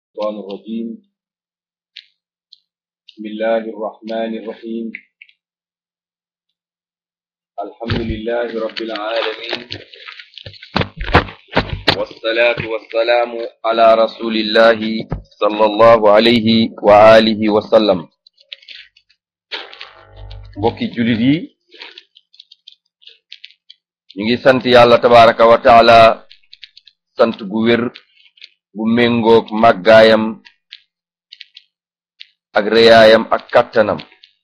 الشيطان الرجيم بسم الله الرحمن الرحيم الحمد لله رب العالمين والصلاة والسلام على رسول الله صلى الله عليه وآله وسلم mbokki julit yi ñu ngi sant yàlla tabaraka wa taala sant gu wér bu méngoog màggaayam ak réyaayam ak kàttanam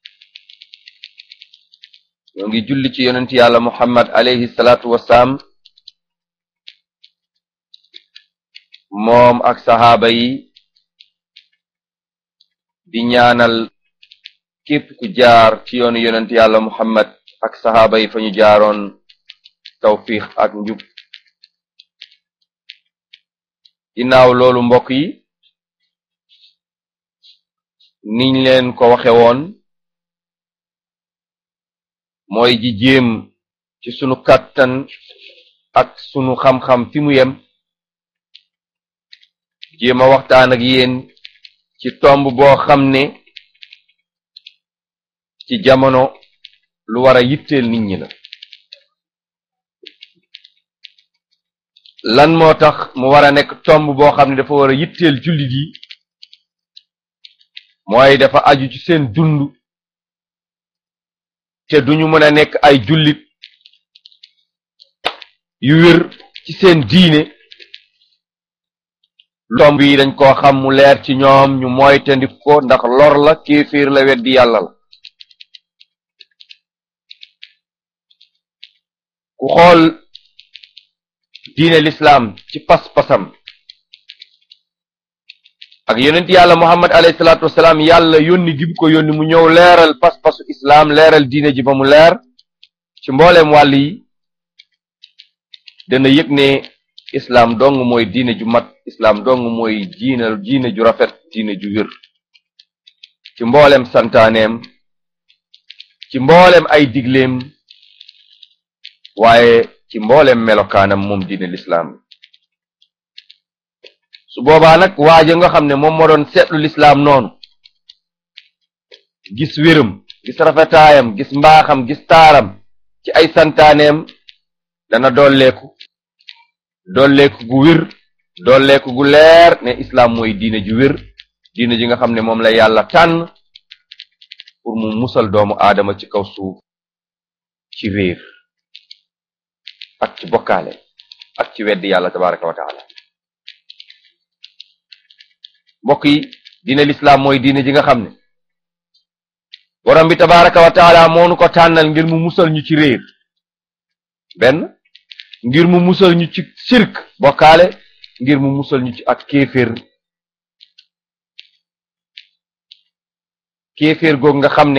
ñoo ngi julli ci yonent yàlla muhammad alayhi salaatu wasalaam moom ak saxaaba yi di ñaanal képp ku jaar ci yoonu yonent yàlla muhammad ak saxaaba yi fa ñu jaaroon tawfiq ak njub ginnaaw loolu mbokk yi niñ leen ko waxe woon mooy ji jéem ci sunu kàttan ak sunu xam-xam fi mu yem jéem a waxtaan ak yéen ci tomb boo xam ne ci jamono lu war a yitteel nit ñi la lan moo tax mu war a nekk tomb boo xam ne dafa war a yitteel jullit yi mooy dafa aju ci seen dund te duñu mën a nekk ay jullit yu wér ci seen diine tomb yi dañ koo xam mu leer ci ñoom ñu moytandik ko ndax lor la kéeféer la weddi yàlla la ku xool diine lislaam ci pas-pasam ak yonent yàlla muhammad alayhi salaatu wasalaam yàlla yónni gi bu ko yónni mu ñëw leeral pas-pasu islaam leeral diine ji ba mu leer ci mbooleem wàll yi dana yëg ne islaam dong mooy diine ju mat islaam dong mooy diine diine ju rafet diine ju wér ci mbooleem santaaneem ci mbooleem ay digleem waaye ci mbooleem melokaanam moom diine lislaam su boobaa nag waaja nga xam ne moom moo doon seetlu lislaam noonu gis wéram gis rafetaayam gis mbaaxam gis taaram ci ay santaaneem dana dolleeku dolleeku gu wér dolleeku gu leer ne islaam mooy diine ju wér diine ji nga xam ne moom la yàlla tànn pour mu musal doomu aadama ci kaw suuf ci réer ak ci bokkaale ak ci weddi yàlla tabaraka wa taala mbokk yi diine lislaam mooy diine ji nga xam ne borom bi tabaraka wa taala moo nu ko tànnal ngir mu musal ñu ci réer benn ngir mu musal ñu ci sirk bokkaale ngir mu musal ñu ci ak kéeféer kéeféer googu nga xam ne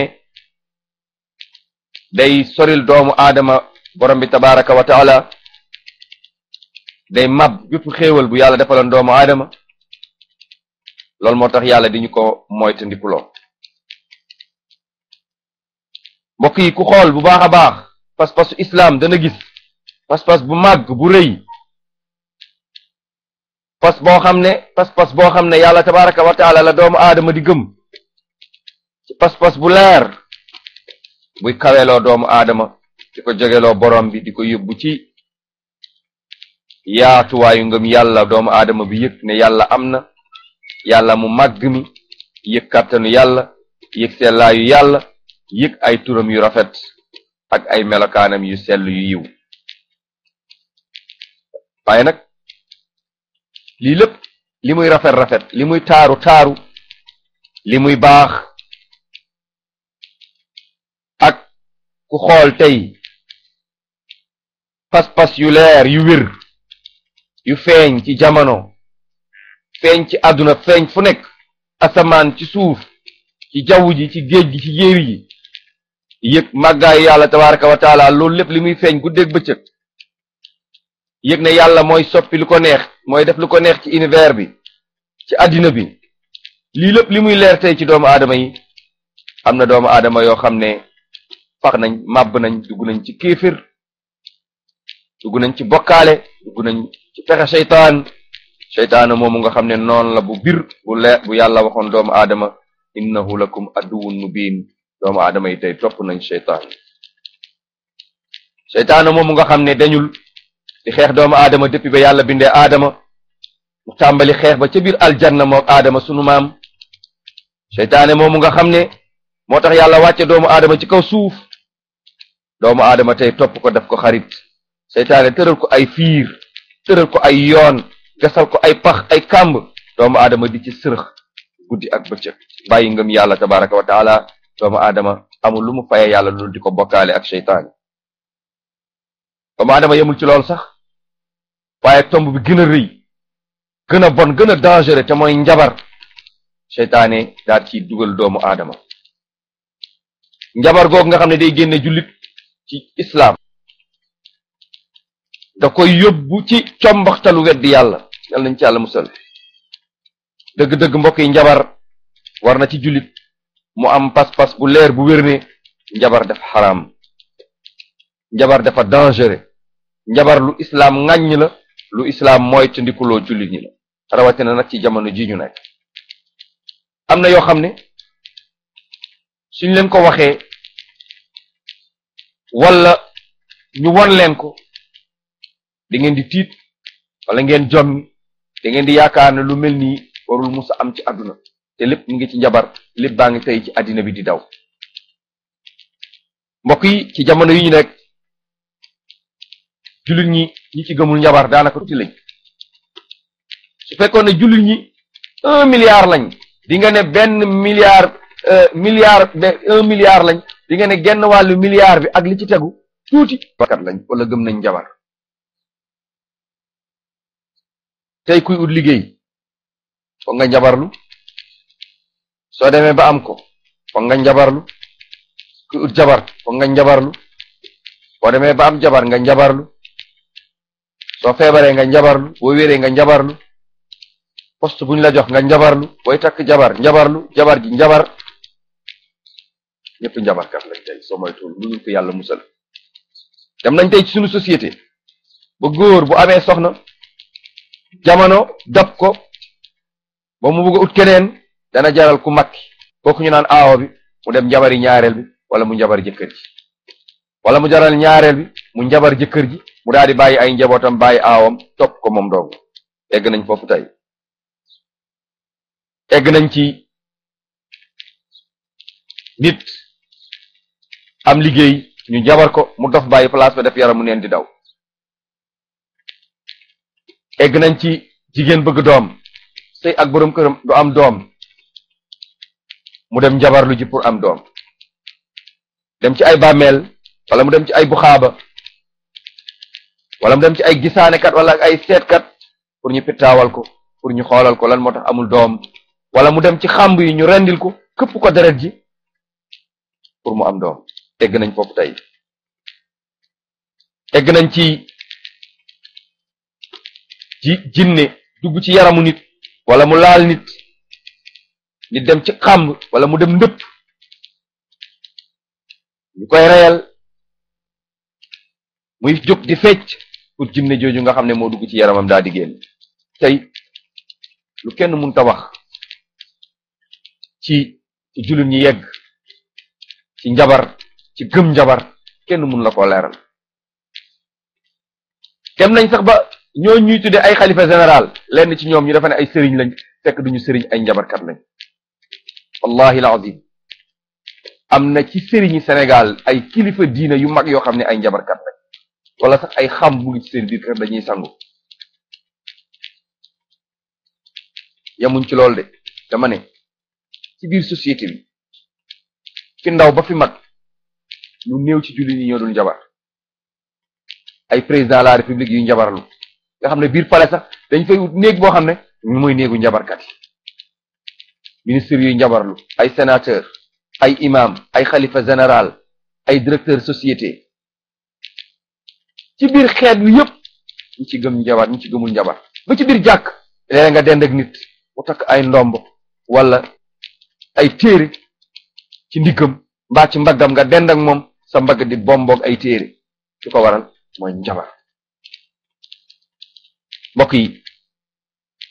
day soril doomu aadama borom bi tabaraka wa taala day mab bépp xéewal bu yàlla defaloon doomu aadama loolu moo tax yàlla di ñu ko moytandikuloo mbokk yi ku xool bu baax a baax pas-pasu islaam dana gis pas-pas bu màgg bu rëy pas boo xam ne pas-pas boo xam ne yàlla tabaraka wa taala la doomu aadama di gëm ci pas-pas bu leer buy kaweloo doomu aadama di ko jógeloo borom bi di ko yóbbu ci yaatuwaayu ngëm yàlla doomu aadama bi yëg ne yàlla am na yàlla mu màgg mi yëg kàttanu yàlla yëg sellaayu yàlla yëg ay turam yu rafet ak ay melokaanam yu sell yu yiw waaye nag lii lépp li muy rafet rafet li muy taaru taaru li muy baax ak ku xool tey pas-pas yu leer yu wér yu feeñ ci jamono feeñ ci àdduna feeñ fu nekk asamaan ci suuf ci jaww ji ci géej gi ci jéeri ji yëg màggaayu yàlla tabaraka wa taala loolu lépp li muy feeñ guddeeg bëccëg yëg ne yàlla mooy soppi lu ko neex mooy def lu ko neex ci univers bi ci àddina bi lii lépp li muy leer tey ci doomu aadama yi am na doomu aadama yoo xam ne fax nañ màbb nañ dugg nañ ci kéefir dugg nañ ci bokkaale dugg nañ ci pexe seytaan seytaane moomu nga xam ne noonu la bu bir bu leer bu yàlla waxoon doomu aadama innahu lakum aduwwun mubin doomu aadama yi tey topp nañ seytaane seytaane moomu nga xam ne dañul di xeex doomu aadama depuis ba yàlla bindee aadama mu tàmbali xeex ba ca biir aljanna mook aadama sunu maam seytaane moomu nga xam ne moo tax yàlla wàcce doomu aadama ci kaw suuf doomu aadama tey topp ko def ko xarit seytaane tëral ko ay fiir tëral ko ay yoon gasal ko ay pax ay kàmb doomu aadama di ci sërëx guddi ak bëccëg bàyyi ngëm yàlla tabaraka wa taala doomu aadama amul lu mu faye yàlla loolu di ko bokkaale ak seytaane doomu aadama yemul ci loolu sax waaye tomb bi gën a rëy gën a bon gën a dangereux te mooy njabar seytaane daal ciy dugal doomu aadama njabar googu nga xam ne day génne jullit ci islaam da koy yóbbu ci combaxtalu weddi yàlla yal nañ ci yàlla musal dëgg-dëgg mbokk yi njabar war na ci jullit mu am pas-pas bu leer bu wér ne njabar dafa xaraam njabar dafa dangereux njabar lu islaam ŋàññ la lu islaam mooy te ndikuloo jullit ñi la rawatina nag ci jamono ji ñu nekk am na yoo xam ne suñ leen ko waxee wala ñu won leen ko di ngeen di tiit wala ngeen jommi da ngeen di yaakaar ne lu mel nii warul musa am ci àdduna te lépp mu ngi ci njabar lépp baa ngi tey ci àddina bi di daw mbokk yi ci jamono yi ñu nekk jullit ñi ñi ci gëmul njabar daanaka tuuti lañ su fekkoon ne jullit ñi un milliard lañ di nga ne benn milliard milliard un milliard lañ di nga ne genn wàllu milliard bi ak li ci tegu tuuti bakat lañ wala gëm nañ njabar tey kuy ut liggéey foog nga njabarlu soo demee ba am ko foog nga njabarlu kuy ut jabar foog nga njabarlu boo demee ba am jabar nga njabarlu soo feebaree nga njabarlu boo wéree nga njabarlu poste buñ la jox nga njabarlu booy takk jabar njabarlu jabar ji njabar ñëpp njabarkat lañ tey soo moytuwul lu ñu ko yàlla musal dem nañ tey ci suñu société ba góor bu amee soxna jamono dab ko ba mu bëgg a ut keneen dana jaral ku makki kooku ñu naan aawo bi mu dem njabari ñaareel bi wala mu njabar jëkkër ji wala mu jaral ñaareel bi mu njabar jëkkër ji mu daal di bàyyi ay njabootam bàyyi aawam topp ko moom dong egg nañ foofu tey egg nañ ci nit am liggéey ñu jabar ko mu dof bàyyi place ba def yaram mu neen di daw egg nañ ci jigéen bëgg doom sëy ak boroom këram du am doom mu dem njabarlu ji pour am doom dem ci ay bàmmeel wala mu dem ci ay buxaaba wala mu dem ci ay gisaanekat wala ay seetkat pour ñu pittaawal ko pour ñu xoolal ko lan moo tax amul doom wala mu dem ci xàmb yi ñu rendil ko këpp ko deret ji pour mu am doom egg nañ foofu tey egg nañ ci ji jinne dugg ci yaramu nit wala mu laal nit nit dem ci xàmb wala mu dem ndëpp ñu koy reyal muy jóg di fecc pour jinne jooju nga xam ne moo dugg ci yaramam daa di génn tey lu kenn mënta wax ci ci jullit ñi yegg ci njabar ci gëm njabar kenn mun la koo leeral dem nañ sax ba ñoo ñuy tudde ay xalifa général lenn ci ñoom ñu defa ne ay sëriñ lañ fekk duñu sëriñ ay njabarkat lañ wallahi alazim am na ci sëriñi Sénégal ay kilifa diina yu mag yoo xam ne ay njabarkat lañ wala sax ay xam bu ngi ci seen biir kër dañuy sangu yamuñ ci loolu de dama ne ci biir société bi fi ndaw ba fi mag lu néew ci julli ñi ñoo dul njabar ay président de la république yu njabarlu nga xam ne biir palais sax dañ fay wut néeg boo xam ne ñu mooy néegu njabarkat yi ministre yuy njabarlu ay sénateur ay imam ay xalifa général ay directeur société ci biir xeet wi yëpp ñi ci gëm njabar ñi ci gëmul njabar ba ci biir jàkk léeg nga dend ak nit mu takk ay ndomb wala ay téere ci ndiggam mbaa ci mbaggam nga dend ak moom sa mbagg di bomboog ay téere su ko waral mooy njabar mbokk yi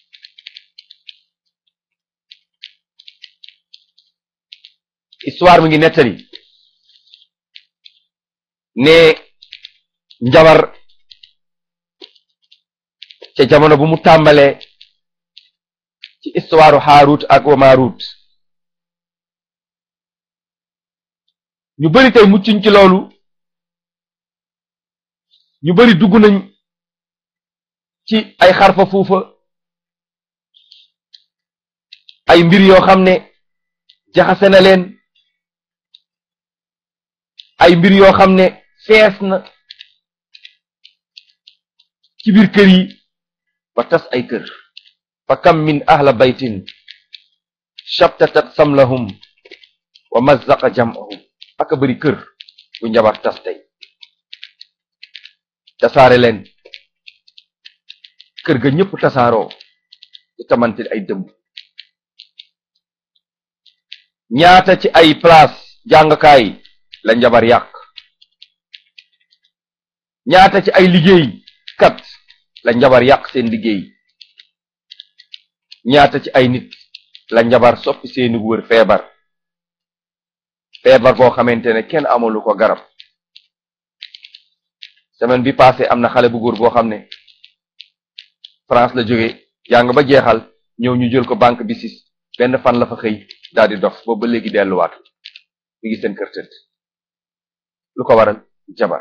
histoire mi ngi nettali ne njabar ca jamono bu mu tàmbalee ci histoire Haarut ak wa Maarut ñu bari tey muccuñ ci loolu ñu bari dugg nañ ci ay xarfa fuufa ay mbir yoo xam ne jaxase na leen ay mbir yoo xam ne fees na ci biir kër yi ba tas ay kër fa kam min ahla baytin shabtatat samlahum wa mazzaqa jam'ahum aka bari kër bu njabar tas tey tasaare leen kër ga ñëpp tasaaroo di tamante ay dëmb ñaata ci ay place jàngkaay la njabar yàq ñaata ci ay liggéey kat la njabar yàq seen liggéey ñaata ci ay nit la njabar soppi seeni wër feebar feebar boo xamante ne kenn amalu ko garab semaine bi passé am na xale bu góor boo xam ne France la jóge jàng ba jeexal ñëw ñu jël ko banque bi sis benn fan la fa xëy daal di dof boobu ba léegi delluwaat mi ngi seen kër tëdd lu ko waral jabar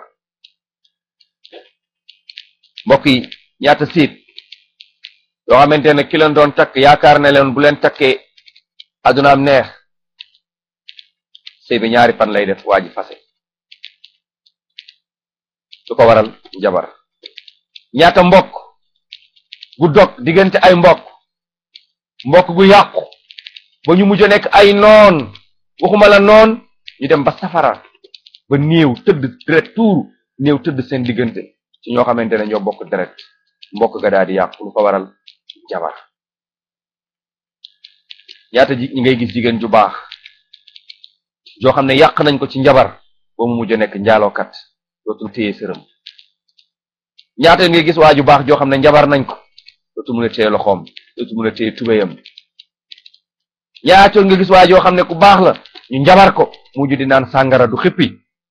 mbokk yi ñaata siit yoo xamante ne ki leen doon takk yaakaar ne leen bu leen takkee adunaam neex sëy bi ñaari fan lay def waa ji fase lu ko waral jabar ñaata mbokk gu dog diggante ay mbokk mbokk gu yàqu ba ñu mujj nekk ay noon waxuma la noon ñu dem ba safara ba néew tëdd deret tuuru néew tëdd seen diggante ci ñoo xamante ne ñoo bokk deret mbokk ga daal di yàqu lu ko waral jabar ñaata ji ñi ngay gis jigéen ju baax joo xam ne yàq nañ ko ci njabar ba mu mujj nekk njaalookat dootul téye sërëm ñaata ngay gis waa ju baax joo xam ne njabar nañ ko dootul mun a téye loxoom dootul mun a téye tubéyam ñaata nga gis waa joo xam ne ku baax la ñu njabar ko mujj di naan sàngara du xippi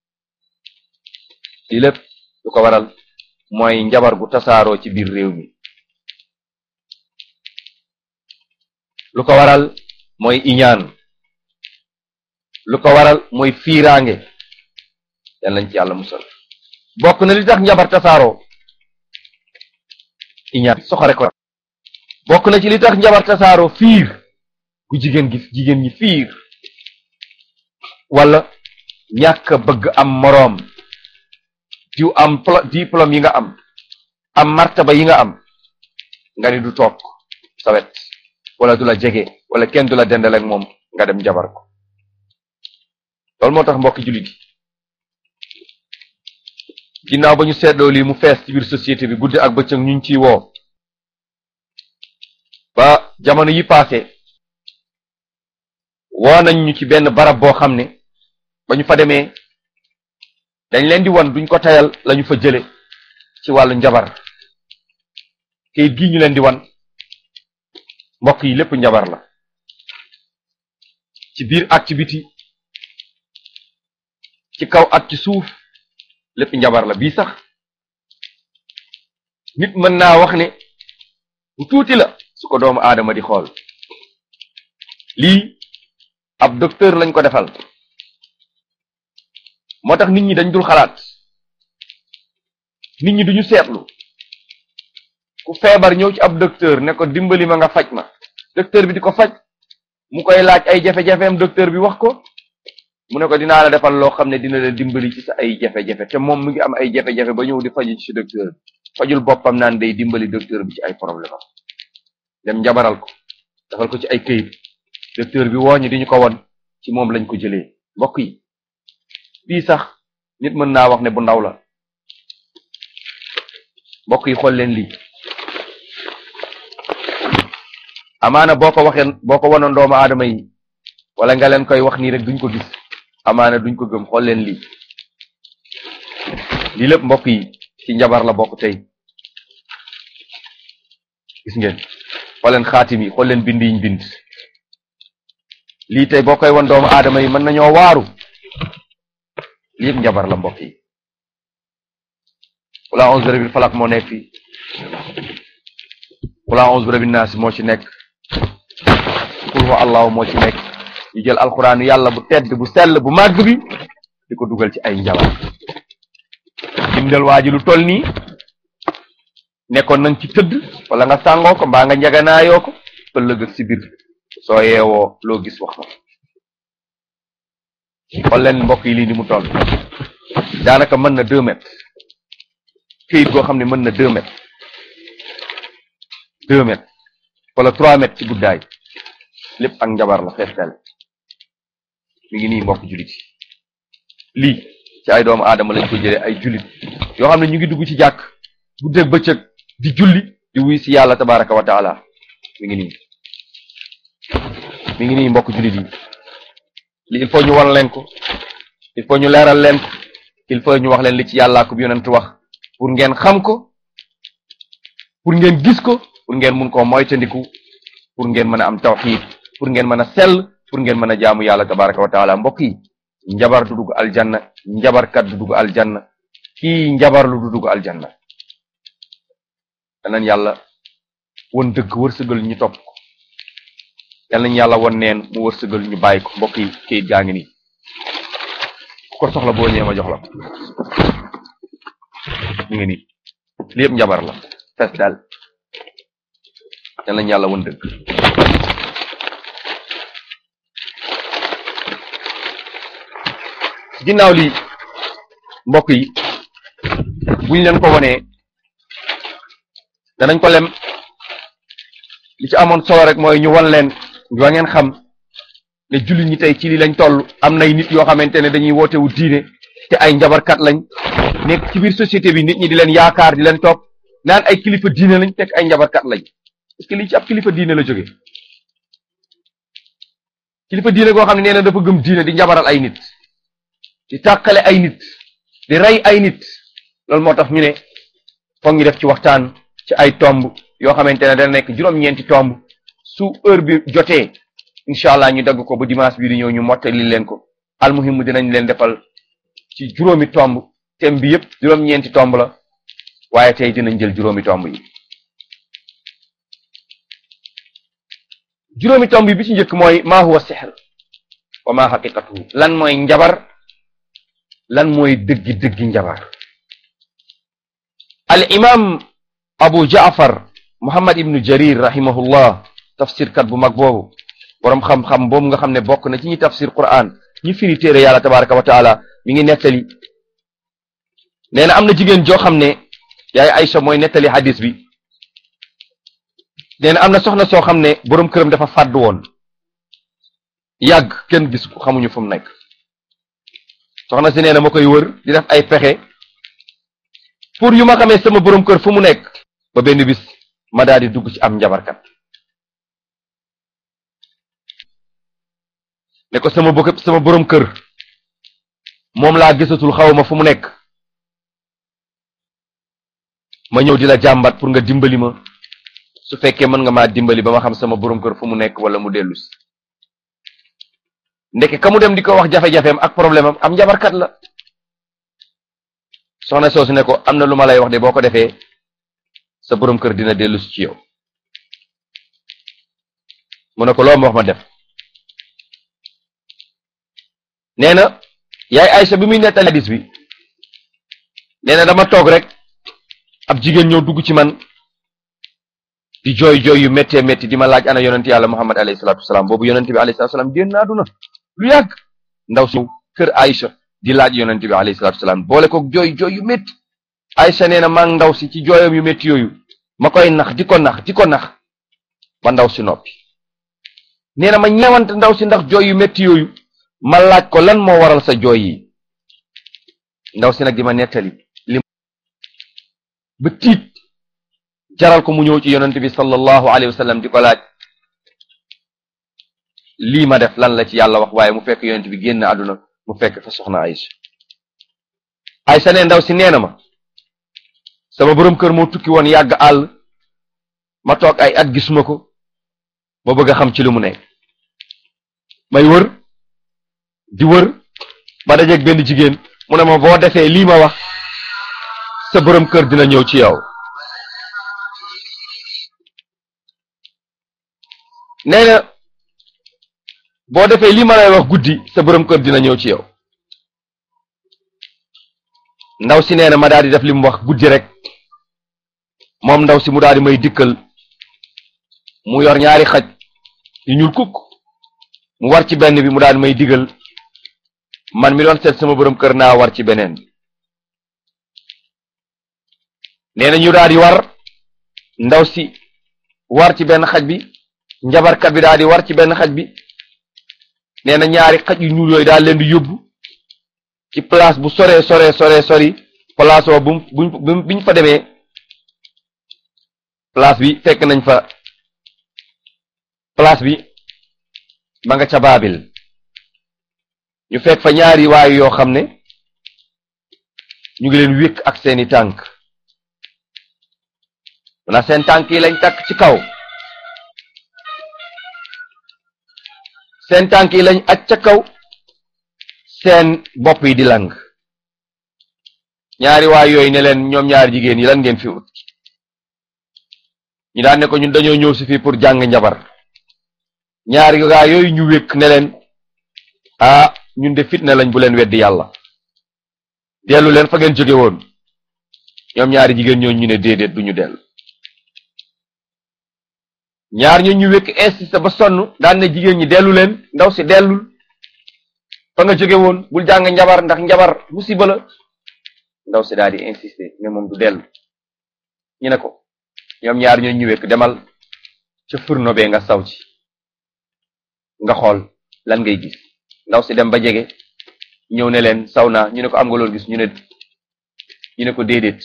lii lépp lu ko waral mooy njabar gu tasaaroo ci biir réew mi lu ko waral mooy iñaan lu ko waral mooy fiiraange yal nañ ci yàlla musal bokk na li tax njabar tasaaroo iñaan soxore ko bokk na ci li tax njabar tasaaroo fiir ku jigéen gis jigéen ñi fiir wala ñàkk bëgg am moroom diw am diplôme yi nga am am martaba yi nga am nga ni du toog sa wet wala du la jege wala kenn du la dendal ak moom nga dem jabar ko loolu moo tax mbokki jullit yi ginnaaw ba ñu seetloo lii mu fees ci biir société bi guddi ak bëccëg ñu ngi ciy woo ba jamono yi passé woo nañ ñu ci benn barab boo xam ne ba ñu fa demee dañ leen di wan duñ ko tayal lañu fa jële ci wàllu njabar kayit gi ñu leen di wan mbokk yi lépp njabar la ci biir ak ci biti ci kaw ak ci suuf lépp njabar la bii sax nit mën naa wax ne bu tuuti la su ko doomu aadama di xool lii ab docteur lañ ko defal moo tax nit ñi dañ dul xalaat nit ñi duñu seetlu ku feebar ñëw ci ab docteur ne ko dimbali ma nga faj ma docteur bi di ko faj mu koy laaj ay jafe-jafeem docteur bi wax ko mu ne ko dinaa la defal loo xam ne dina la dimbali ci sa ay jafe-jafe te moom mu ngi am ay jafe-jafe ba ñëw di faju ci docteur fajul boppam naan day dimbali docteur bi ci ay problème am dem njabaral ko defal ko ci ay këyit docteur bi wooñu di ñu ko won ci moom lañ ko jëlee mbokk yi bii sax nit mën naa wax ne bu ndaw la mbokk yi xool leen lii amaana boo ko waxee boo ko wanoon doomu aadama yi wala nga leen koy wax nii rek duñ ko gis amaana duñ ko gëm xool leen lii lii lépp mbokk yi ci njabar la bokk tey gis ngeen xool leen xaatim yi xool leen bind yiñ bind lii tey boo koy won doomu aadama yi mën nañoo waaru lii yëpp njabar la mbokk yi wala onze bi falak moo nekk fii wala onze bi naas moo ci nekk qul huwa allahu moo ci nekk ñu jël alquran yàlla bu tedd bu sell bu màgg bi di ko dugal ci ay njabar bindal waa ji lu toll nii nekkoon nañ ci tëdd wala nga sàngoo ko mbaa nga njaganaayoo ko ëllëg ak si biir soo yeewoo loo gis wax ma xool leen mbokk yi lii ni mu toll daanaka mën na deux mètres këyit goo xam ne mën na deux mètres deux mètres wala trois mètres ci guddaay lépp ak njabar la feestel mi ngi nii mbokk jullit yi lii ci ay doomu aadama lañ ko jëlee ay jullit yoo xam ne ñu ngi dugg ci jàkk guddeeg bëccëg di julli di wuy si yàlla tabaraka wa taala mi ngi nii mi ngi nii mbokk jullit yi li il faut ñu wan leen ko il faut ñu leeral leen ko il faut ñu wax leen li ci yàllaa ko bi yonent wax pour ngeen xam ko pour ngeen gis ko pour ngeen mun koo moytandiku pour ngeen mën a am tawxiid pour ngeen mën a sell pour ngeen mën a jaamu yàlla tabaraka wa taala mbokk yi njabar du dugg aljanna njabarkat du dugg aljanna kii njabar lu du dugg aljanna danañ yàlla won dëgg wërsëgal ñu topp ko yal nañ yàlla won neen mu wërsëgal ñu bàyyi ko mbokk yi kayit gaa ngi nii ku ko soxla boo ñëwee ma jox la ko mi ngi nii li yëpp njabar la fes daal yal nañ yàlla won dëgg ginnaaw lii mbokk yi buñ leen ko wonee danañ ko lem li ci amoon solo rek mooy ñu wan leen wa ngeen xam ne jullit ñi tey ci li lañ toll am nay nit yoo xamante ne dañuy woote wu diine te ay njabarkat lañ nekk ci biir société bi nit ñi di leen yaakaar di leen topp naan ay kilifa diine lañ teg ay njabarkat lañ est-ce que lii ci ab kilifa diine la jóge kilifa diine goo xam ne nee na dafa gëm diine di njabaral ay nit di tàqale ay nit di rey ay nit loolu moo tax ñu ne foog ñu def ci waxtaan ci ay tomb yoo xamante ne dana nekk juróom-ñeenti tomb su heure bi jotee incha allah ñu dagg ko ba dimanche bii di ñëw ñu mottali leen ko almuhim dinañ leen defal ci juróomi tomb thème bi yëpp juróom-ñeenti tomb la waaye tey dinañ jël juróomi tomb yi juróomi tomb yi bi ci njëkk mooy maa huwa sihr wa maa xaqiqatuhu lan mooy njabar lan mooy dëggi dëggi njabar al imam abu jaafar muhammad ibnu jarir rahimahullah tafsir kat bu mag boobu boroom xam-xam boobu nga xam ne bokk na ci ñi tafsir quran ñi firi téere yàlla tabaraka wa taala mi ngi nettali nee na am na jigéen joo xam ne yaay Aïcha mooy nettali hadis bi nee na am na soxna soo xam ne boroom këram dafa fàdd woon yàgg kenn gis ko xamuñu fu mu nekk soxna si nee na ma koy wër di def ay pexe pour yu ma xamee sama boroom kër fu mu nekk ba benn bis ma daal di dugg ci am njabarkat ne ko sama bokk sama boroom kër moom laa gisatul xawma fu mu nekk ma ñëw di la jàmbat pour nga dimbali ma su fekkee mën nga maa dimbali ba ma xam sama boroom kër fu mu nekk wala mu dellu si ndeke ka mu dem di ko wax jafe-jafeem ak problème am am njabarkat la soxna soosu ne ko am na lu ma lay wax de boo ko defee sa boroom kër dina dellu si ci yow mu ne ko loo ma wax ma def nee na yaay Aysa bi muy nettali hadis bi nee na dama toog rek ab jigéen ñëw dugg ci man di jooy jooy yu méttee métti di ma laaj ana yonent yàlla Muhammad alayhi salaatu wasalaam boobu yonent bi alayhi salaatu wasalaam génn na àdduna lu yàgg ndaw si kër Aysa di laaj yonent bi alayhi salaatu wasalaam boole ko jooy jooy yu métti Aysa nee na maa ngi ndaw si ci jooyam yu métti yooyu ma koy nax di ko nax di ko nax ba ndaw si noppi nee na ma ñeewante ndaw si ndax jooy yu métti yooyu ma laaj ko lan moo waral sa jooy yi ndaw si nag di ma nettali li ba tiit jaral ko mu ñëw ci yonent bi sallallahu alayhi wa sallam di ko laaj lii ma def lan la ci yàlla wax waaye mu fekk yonent bi génn àdduna mu fekk fa soxna Aïcha Aïcha ne ndaw si nee na ma sama boroom kër moo tukki woon yàgg àll ma toog ay at gisuma ko ma bëgg a xam ci lu mu nekk may wër di wër ba dajeeg benn jigéen mu ne ma boo defee lii ma wax sa borom kër dina ñëw ci yow nee na boo defee lii ma lay wax guddi sa borom kër dina ñëw ci yow ndaw si nee na ma daal di def li mu wax guddi rek moom ndaw si mu daal di may dikkal mu yor ñaari xaj yu ñuul kukk mu war ci benn bi mu daal di may digal man mi doon seet sama borom kër naa war ci beneen bi nee na ñu daal di war ndaw si war ci benn xaj bi njabarkat bi daal di war ci benn xaj bi nee na ñaari xaj yu ñuul yooyu daal leen di yóbbu ci place bu sore sore sore sori place boo bu bu biñ fa demee place bi fekk nañ fa place bi ma nga ca baabil ñu fekk fa ñaari waayu yoo xam ne ñu ngi leen wékk ak seeni tànk na seen tànk yi lañ takk ci kaw seen tànk yi lañ aj ca kaw seen bopp yi di lang ñaari waay yooyu ne leen ñoom ñaari jigéen yi lan ngeen fi ut ñu daan ne ko ñun dañoo ñëw si fii pour jàng njabar ñaari gaa yooyu ñu wékk ne leen ah ñun de fitna lañ bu leen weddi yàlla dellu leen fa ngeen jóge woon ñoom ñaari jigéen ñoo ñu ne déedéet duñu dellu ñaar ñoo ñu wékk insisté ba sonn daan ne jigéen ñi dellu leen ndaw si dellul fa nga jóge woon bul jàng njabar ndax njabar musiba la ndaw si daal di insisté ne moom du dellu ñu ne ko ñoom ñaar ñoo ñu wékk demal ca furno bee nga saw ci nga xool lan ngay gis ndaw si dem ba jege ñëw ne leen saw naa ñu ne ko am nga loolu gis ñu ne ñu ne ko déedéet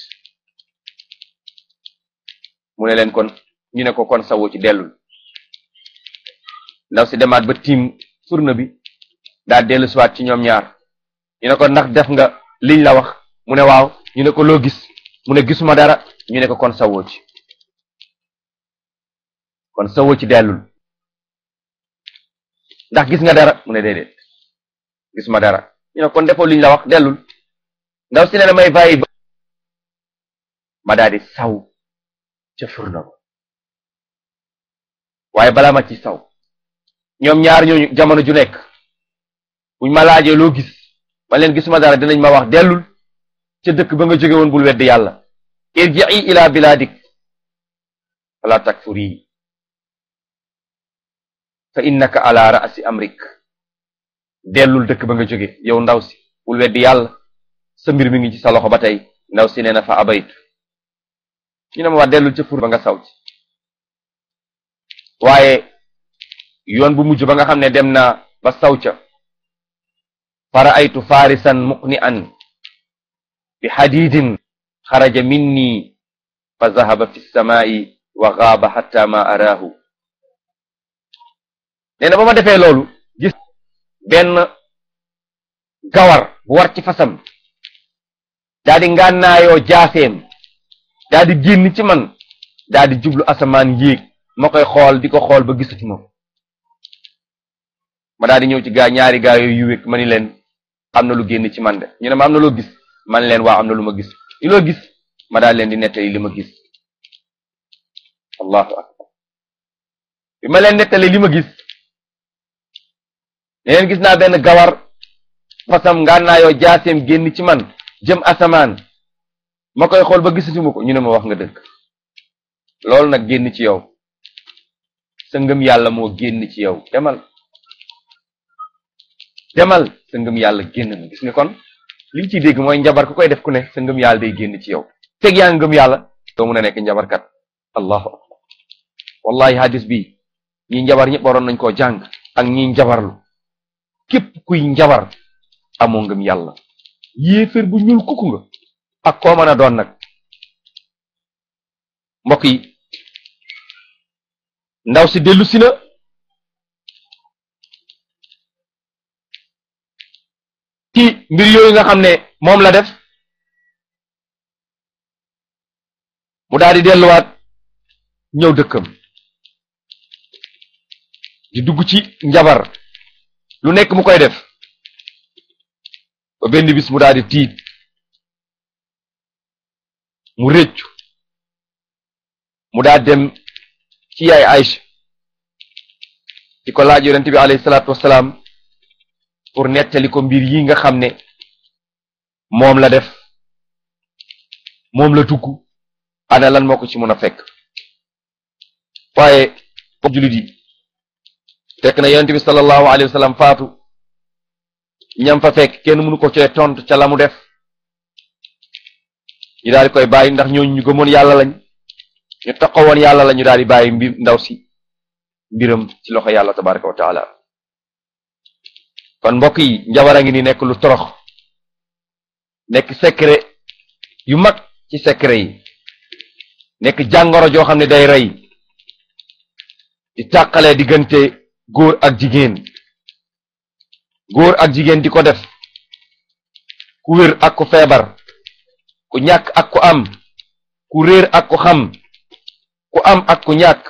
mu ne leen kon ñu ne ko kon sawoo ci dellul ndaw si demaat ba tiim furna bi daa dellu siwaat ci ñoom ñaar ñu ne ko ndax def nga liñ la wax mu ne waaw ñu ne ko loo gis mu ne gisuma dara ñu ne ko kon sawoo ci kon sawoo ci dellul ndax gis nga dara mu ne déedéet gisuma dara ñu ne kon defoo liñ la wax dellul ndaw si ne na may bàyyi ba ma daal di saw ca furna ba waaye balaa ma ci saw ñoom ñaar ñooñu jamono ju nekk buñ ma laajee loo gis ma leen gisuma dara dinañ ma wax dellul ca dëkk ba nga jóge woon bul weddi yàlla irji'i ila biladik wala takfuri fa innaka ala ra'si amrik dellul dëkk ba nga jóge yow ndaw si bul weddi yàlla sa mbir mi ngi ci sa loxo ba tey ndaw si nee na fa abaytu ñu ne ma wax dellul ca fur ba nga saw ci waaye yoon bu mujj ba nga xam ne dem na ba saw ca fara aytu farisan muqni'an bi hadidin xaraja minni fa zahaba fi samaa'i wa gaaba hatta ma araahu nee na ba ma defee loolu gis benn gawar bu war ci fasam daa di ngànnaayoo jaaseem daa di génn ci man daa di jublu asamaan yéeg ma koy xool di ko xool ba gisatu ma ma daa di ñëw ci gaa ñaari gaa yooyu yu wékk ma ni leen am na lu génn ci man de ñu ne ma am na loo gis man leen waa am na lu ma gis li loo gis ma daal leen di nettali li ma gis allahu akbar bi ma leen nettali li ma gis ne leen gis naa benn gawar fasam ngànnaayoo jaaseem génn ci man jëm asamaan ma koy xool ba gisatuma ko ñu ne ma wax nga dëgg loolu nag génn ci yow sa ngëm yàlla moo génn ci yow demal demal sa ngëm yàlla génn na gis nga kon li ñu ciy dégg mooy njabar ku koy def ku ne sa ngëm yàlla day génn ci yow fekk yaa ngëm yàlla doo mun a nekk njabarkat allahu akbar wallahi hadis bi ñi njabar ñëpp waroon nañ koo jàng ak ñi njabarlu képp kuy njabar amoo ngëm yàlla yéeféer bu ñuul kukku nga ak koo mën a doon nag mbokk yi ndaw si dellu si na ci mbir yooyu nga xam ne moom la def mu daal di delluwaat ñëw dëkkam di dugg ci njabar lu nekk mu koy def ba benn bis mu daal di tiit mu rëccu mu daal dem ci yaay Aïcha di ko laaj yonent bi alayhi salaatu wasalaam pour nettali ko mbir yi nga xam ne moom la def moom la dugg ana lan moo ko ci mën a fekk waaye bokk jullit yi fekk na yonent bi sallallahu alayhi wa sallam faatu ñam fa fekk kenn mënu ko cee tontu ca la mu def ñu daal di koy bàyyi ndax ñooñu ñu gëmoon yàlla lañ ñu taxawoon yàlla la ñu daal di bàyyi mbir ndaw si mbiram ci loxo yàlla tabaraka wa taala kon mbokk yi njabar a ngi ni nekk lu torox nekk secret yu mag ci secret yi nekk jàngoro joo xam ne day rey di tàqalee diggante góor ak jigéen góor ak jigéen di ko def ku wér ak ku feebar ku ñàkk ak ku am ku réer ak ku xam ku am ak ku ñàkk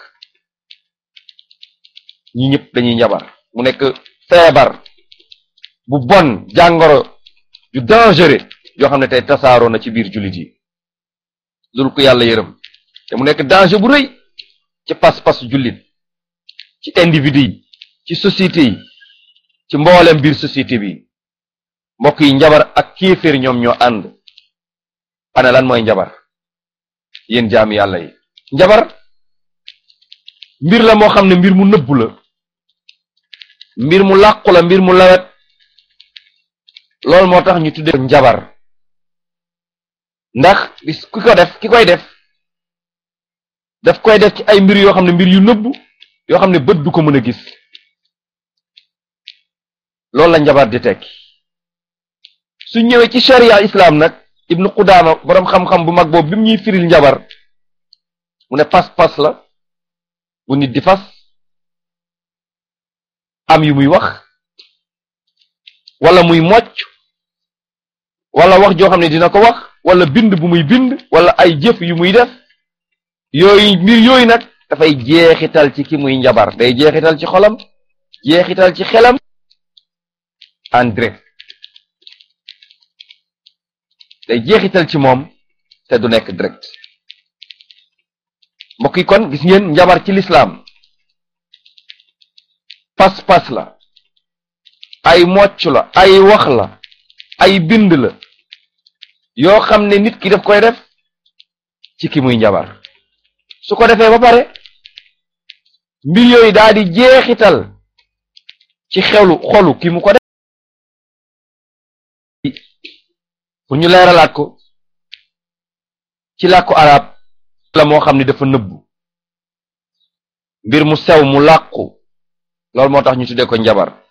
ñi ñëpp dañuy njabar mu nekk feebar bu bon jàngoro yu dangereux yoo xam ne tey tasaaroo na ci biir jullit yi dul ko yàlla yërëm te mu nekk danger bu rëy ci pas-pas jullit ci individu yi ci société yi ci mboolem biir société bi mbokk yi njabar ak kéeféer ñoom ñoo ànd ana lan mooy njabar yéen jaami yàlla yi njabar mbir la moo xam ne mbir mu nëbbu la mbir mu làqu la mbir mu lawet loolu moo tax ñu tuddee njabar ndax bis ki ko def ki koy def daf koy def ci ay mbir yoo xam ne mbir yu nëbbu yoo xam ne bët du ko mën a gis loolu la njabar di tekki su ñëwee ci sharia islam nag ibnu Qudaama boroom xam-xam bu mag boobu bi mu ñuy firil njabar mu ne pas-pas la bu nit di fas am yu muy wax wala muy mocc wala wax joo xam ne dina ko wax wala bind bu muy bind wala ay jëf yu muy def yooyu mbir yooyu nag dafay jeexital ci ki muy njabar day jeexital ci xolam jeexital ci xelam en direct day jeexital ci moom te du nekk direct mbokk yi kon gis ngeen njabar ci lislaam pas-pas la ay mocc la ay wax la ay bind la yoo xam ne nit ki daf koy def ci ki muy njabar su ko defee ba pare mbir yooyu daal di jeexital ci xelu xolu ki mu ko def pour ñu leeralaat ko ci làkku arab la moo xam ne dafa nëbbu mbir mu sew mu làqu loolu moo tax ñu tuddee ko njabar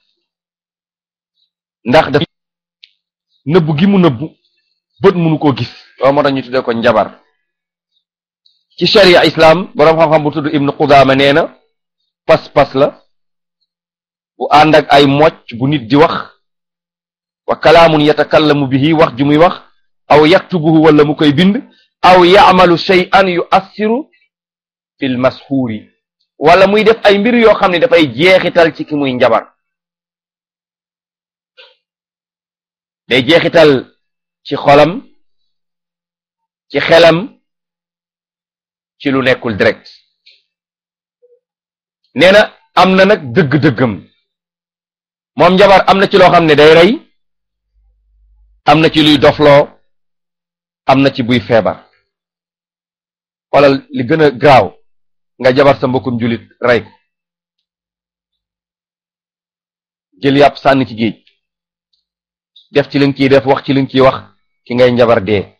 ndax dafa nëbbu gi mu nëbbu bët mënu ko gis loolu moo tax ñu tuddee ko njabar ci sharia islam boroom xam-xam bu tudd ibnu Qudaama nee na pas-pas la bu ànd ak ay mocc bu nit di wax wa kalaamun yatakallamu bihi wax ju muy wax aw yaktubuhu wala mu koy bind aw yaamalu shay'an yu assiru fil masxuuri wala muy def ay mbir yoo xam ne dafay jeexital ci ki muy njabar day jeexital ci xolam ci xelam ci lu nekkul direct nee na am na nag dëgg-dëggam moom njabar am na ci loo xam ne day rey am na ci luy dofloo am na ci buy feebar xoolal li gën a gaaw nga jabar sa mbokkum julit rey ko jël yàpp sànni ci géej def ci li nga ciy def wax ci li nga ciy wax ki ngay njabar dee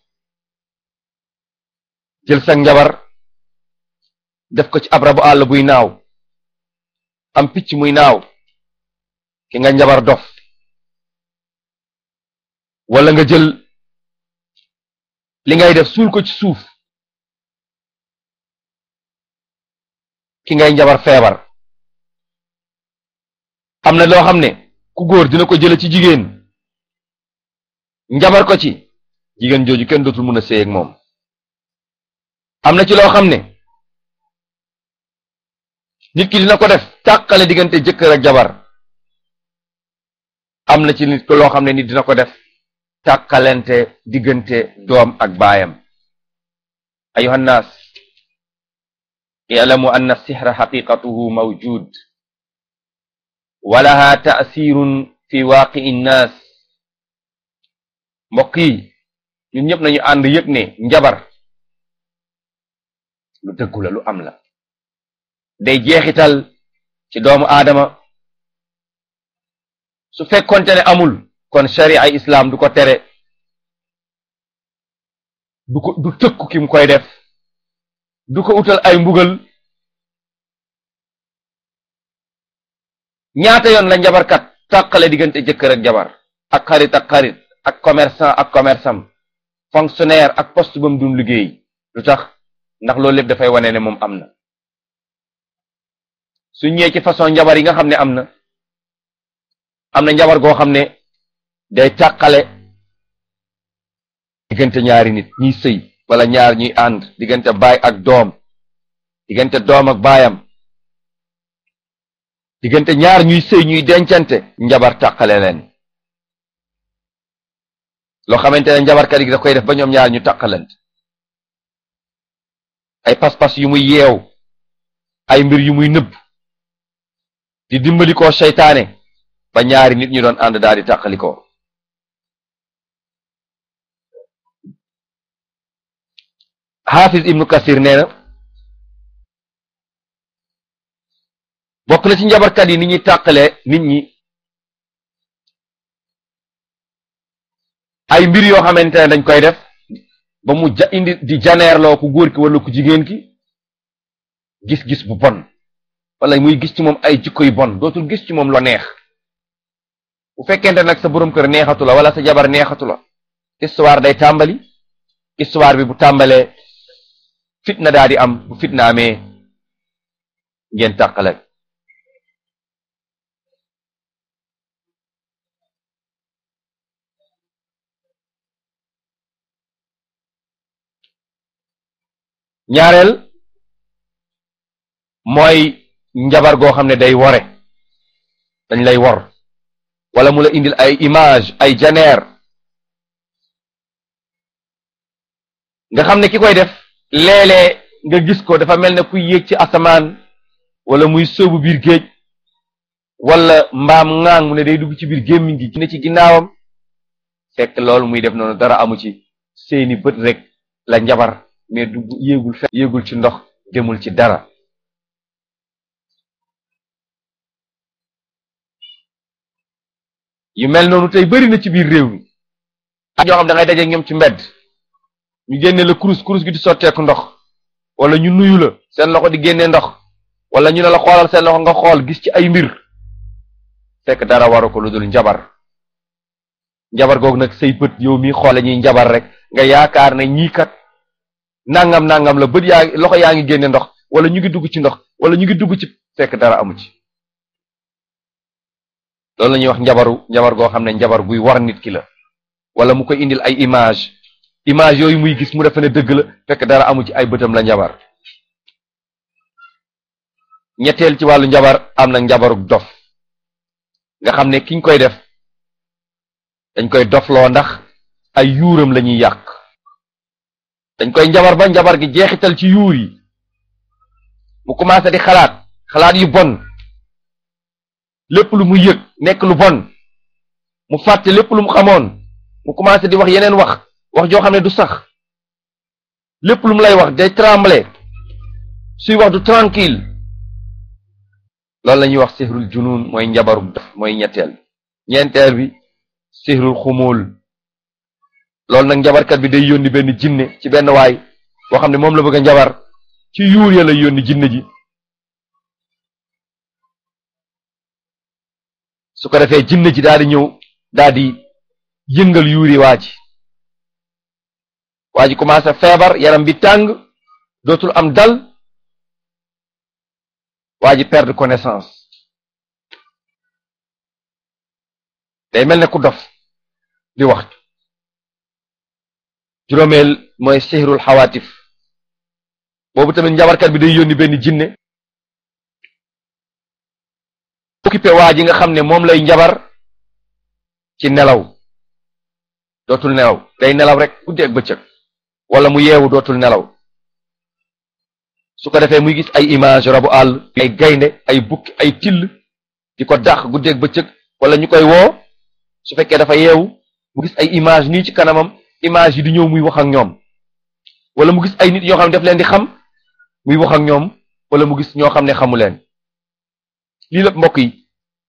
jël sa njabar def ko ci ab rabu àll buy naaw am picc muy naaw ki nga njabar dof wala nga jël li ngay def suul ko ci suuf ki ngay njabar feebar am na loo xam ne ku góor dina ko jële ci jigéen njabar ko ci jigéen jooju kenn dootul mën a séy ak moom am na ci loo xam ne nit ki dina ko def tàqale diggante jëkkër ak jabar am na ci nit ko loo xam ne nit dina ko def tàkkalente diggante doom ak baayam ayuha nnaas i'lamu anna sihra xaqiqatuhu mawjud wa laha ta'sirun fi waaqi nnaas mbokk yi ñun ñëpp nañu ànd yëg ne njabar lu dëggu la lu am la day jeexital ci doomu aadama su fekkonte ne amul kon sharia islam du ko tere du ko du tëkku ki mu koy def du ko utal ay mbugal ñaata yoon la njabarkat tàqale diggante jëkkër ak jabar ak xarit ak xarit ak commerçant ak commerçant fonctionnaire ak poste ba mu dun liggéey lu tax ndax loolu lépp dafay wane ne moom am na su ñëwee ci façon njabar yi nga xam ne am na am na njabar goo xam ne day tàqale diggante ñaari nit ñiy sëy wala ñaar ñuy ànd diggante baay ak doom diggante doom ak baayam diggante ñaar ñuy sëy ñuy dencante njabar tàqale leen loo xamante ne njabarkat yi da koy def ba ñoom ñaar ñu tàqalante ay pas-pas yu muy yeew ay mbir yu muy nëbb di dimbali ko seytaane ba ñaari nit ñu doon ànd daal di tàqalikoo xaafis ibnu kasir nee na bokk na ci njabarkat yi ni ñuy tàqale nit ñi ay mbir yoo xamante ne dañ koy def ba mu ja indi di janeerloo ku góor ki wala ku jigéen ki gis-gis bu bon wala muy gis ci moom ay jikko yu bon dootul gis ci moom lo neex bu fekkente nag sa borom kër neexatu la wala sa jabar neexatu la histoire day tàmbali histoire bi bu tàmbalee fitna daa di am bu fitna amee ngeen tàqale ñaareel mooy njabar goo xam ne day wore dañ lay wor wala mu la indil ay image ay janeer nga xam ne ki koy def léeg-léeg nga gis ko dafa mel ne kuy yéeg ci asamaan wala muy sóobu biir géej wala mbaam ŋaang mu ne day dugg ci biir gémmiñ gi ne ci ginnaawam fekk loolu muy def noonu dara amu ci seeni bët rek la njabar mais du yéegul fe yéegul ci ndox demul ci dara yu mel noonu tey bëri na ci biir réew mi ak ñoo xam da ngay daje ñoom ci mbedd ñu génne la kurus kurus gi di sotteeku ndox wala ñu nuyu la seen loxo di génne ndox wala ñu ne la xoolal seen loxo nga xool gis ci ay mbir fekk dara waru ko lu dul njabar njabar googu nag say bët yow mi xoole ñuy njabar rek nga yaakaar ne ñii kat nangam nangam la bët yaa loxo yaa ngi génne ndox wala ñu ngi dugg ci ndox wala ñu ngi dugg ci fekk dara amu ci loolu la ñuy wax njabaru njabar goo xam ne njabar guy war nit ki la wala mu koy indil ay image image yooyu muy gis mu defe ne dëgg la fekk dara amu ci ay bëtam la njabar ñetteel ci wàllu njabar am na njabarug dof nga xam ne kiñ koy def dañ koy dofloo ndax ay yuuram la ñuy yàq dañ koy njabar ba njabar gi jeexital ci yuur yi mu commencé di xalaat xalaat yu bon lépp lu mu yëg nekk lu bon mu fàtte lépp lu mu xamoon mu commencé di wax yeneen wax wax joo xam ne du sax lépp lu mu lay wax day tremble suy wax du tranquille loolu la ñuy wax sihrul junun mooy njabaru dof mooy ñetteel ñeenteel bi sihrul xumul loolu nag njabarkat bi day yónni benn jinne ci benn waay boo xam ne moom la bëgg a njabar ci yuur ya lay yónni jinne ji su ko defee jinne ji daal di ñëw daal di yëngal yuuri waa ji waa ji commencé feebar yaram bi tàng dootul am dal waa ji perdre connaissance day mel ne ku dof di wax juróomeel mooy sihrul xawaatif boobu tamit njabarkat bi day yónni benn jinne occupé waa ji nga xam ne moom lay njabar ci nelaw dootul nelaw day nelaw rek guddi ak bëccëg wala mu yeewu dootul nelaw su ko defee muy gis ay image rabu àll ay gaynde ay bukki ay till di ko dàq guddi ak bëccëg wala ñu koy woo su fekkee dafa yeewu mu gis ay image nii ci kanamam image yi di ñëw muy wax ak ñoom wala mu gis ay nit yoo xam ne daf leen di xam muy wax ak ñoom wala mu gis ñoo xam ne xamu leen lii lépp mbokk yi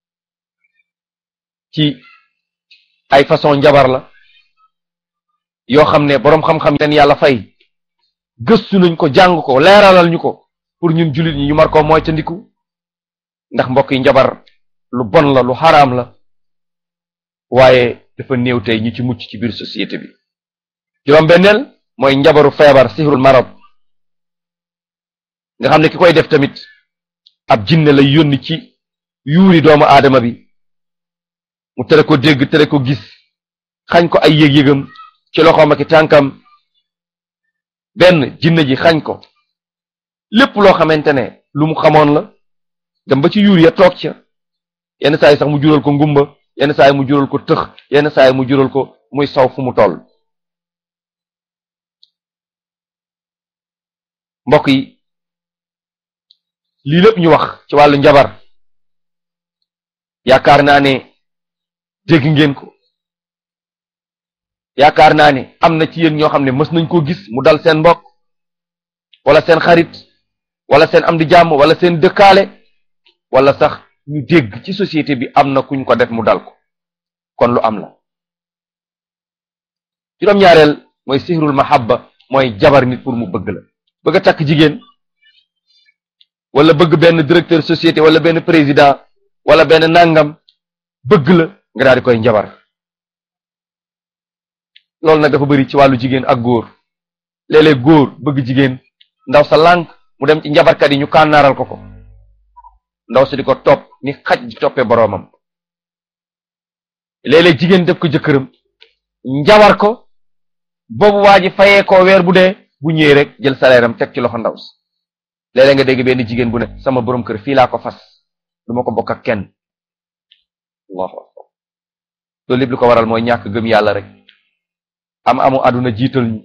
ci ay façon njabar la yoo xam ne boroom xam-xam leen yàlla fay gëstu nañ ko jàng ko leeralal ñu ko pour ñun jullit ñi ñu mar ko mooy ca ndiku ndax mbokk yi njabar lu bon la lu xaraam la waaye dafa néew tey ñu ci mucc ci biir société bi juróom benneel mooy njabaru feebar sihrul marad nga xam ne ki koy def tamit ab jinne lay yónni ci yuuri doomu aadama bi mu tere ko dégg tere ko gis xañ ko ay yëg-yëgam ci loxoom ak tànkam benn jinne ji xañ ko lépp loo xamante ne lu mu xamoon la dem ba ci yuur ya toog ca yenn saa yi sax mu jural ko ngumba yenn saa yi mu jural ko tëx yenn saa yi mu jural ko muy saw fu mu toll mbokk yi lii lépp ñu wax ci wàllu njabar yaakaar naa ne dégg ngeen ko yaakaar naa ne am na ci yéen ñoo xam ne mës nañ koo gis mu dal seen mbokk wala seen xarit wala seen am di jàmm wala seen dëkkaale wala sax ñu dégg ci société bi am na kuñ ko def mu dal ko kon lu am la juróom-ñaareel mooy sihrul mahabba mooy jabar nit pour mu bëgg la bëgg a takk jigéen wala bëgg benn directeur société wala benn président wala benn nangam bëgg la nga daal di koy njabar loolu nag dafa bëri ci wàllu jigéen ak góor léeg-léeg góor bëgg jigéen ndaw sa lànk mu dem ci njabarkat yi ñu kànnaaral ko ko ndaw si di ko topp ni xaj di toppee boroomam léeg-léeg jigéen def ko jëkkëram njabar ko boobu waa ji fayee ko weer bu dee bu ñëwee rek jël salaire am teg ci loxo ndaw si léeg-léeg nga dégg benn jigéen bu ne sama borom kër fii laa ko fas du ma ko bokk ak kenn allahu akbar loolu lépp li ko waral mooy ñàkk gëm yàlla rek am amu àdduna jiital ñu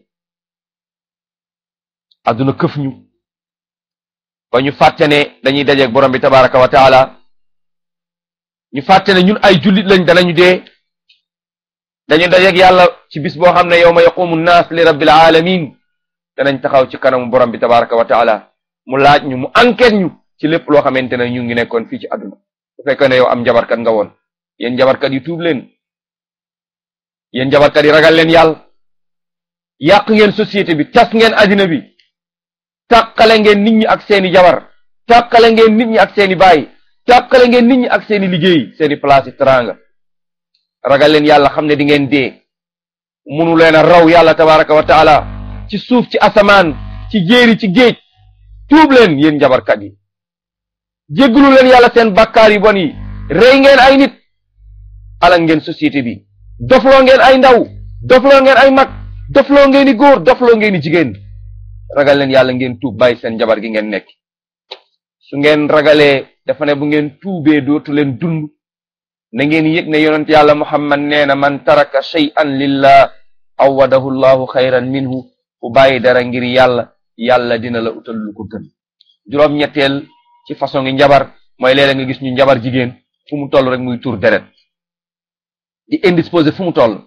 àdduna këf ñu ba ñu fàtte ne dañuy dajeeg borom bi tabaraka wa taala ñu fàtte ne ñun ay jullit lañ danañu dee dañu dajeeg yàlla ci bis boo xam ne yawma yaqumu nnaas li rabbil alamin danañ taxaw ci kanamu borom bi tabaraka wa taala mu laaj ñu mu enquête ñu ci lépp loo xamante ne ñu ngi nekkoon fii ci àdduna bu fekkee ne yow am njabarkat nga woon yéen njabarkat yi tuub leen yéen njabarkat yi ragal leen yàlla yàq ngeen société bi tas ngeen àddina bi tàqale ngeen nit ñi ak seeni jabar tàqale ngeen nit ñi ak seeni baay tàqale ngeen nit ñi ak seeni liggéey seeni place yi teranga ragal leen yàlla xam ne di ngeen dee munu leen a raw yàlla tabaraka wa taala ci suuf ci asamaan ci jéeri ci géej tuub leen yéen njabarkat yi jégglu leen yàlla seen bakkaar yi bon yi rey ngeen ay nit alal ngeen société bi dofloo ngeen ay ndaw dofloo ngeen ay mag dofloo ngeen i góor dofloo ngeen i jigéen ragal leen yàlla ngeen tuub bàyyi seen njabar gi ngeen nekk su ngeen ragalee dafa ne bu ngeen tuubee dootu leen dund na ngeen yëg ne yonent yàlla muhammad nee na man taraka shay'an lillah awadahu llahu xayran minhu ku bàyyi dara ngir yàlla yàlla dina la utal lu ko gën juróom-ñetteel ci façon ngi njabar mooy léeg-léeg nga gis ñu njabar jigéen fu mu toll rek muy tur deret di indisposé fu mu toll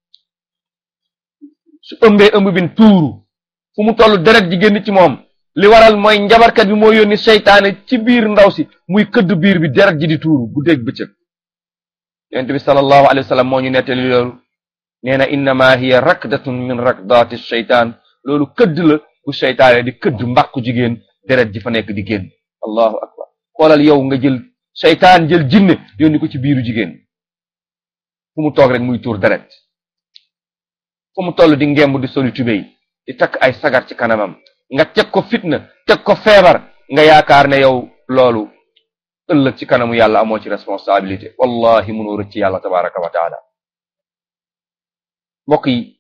su ëmbee ëmb bin tuuru fu mu toll deret ji génn ci moom li waral mooy njabarkat bi moo yónni seytaane ci biir ndaw si muy këdd biir bi deret ji di tuuru guddeeg bëccëg yonent bi sallallahu alayhi wa sallam moo ñu nettali loolu nee na innama hiya rakdatun min rakdati sheytaan loolu këdd la bu seytaane di këdd mbàqu jigéen deret ji fa nekk di génn allahu akbar xoolal yow nga jël seytaan jël jinne yónni ko ci biiru jigéen fu mu toog rek muy tuur deret fu mu toll di ngemb di soli tubéy di takk ay sagar ci kanamam nga teg ko fitna teg ko feebar nga yaakaar ne yow loolu ëllëg ci kanamu yàlla amoo ci responsabilité wallahi mënoo rëcc ci yàlla tabaraka wa taala mbokk yi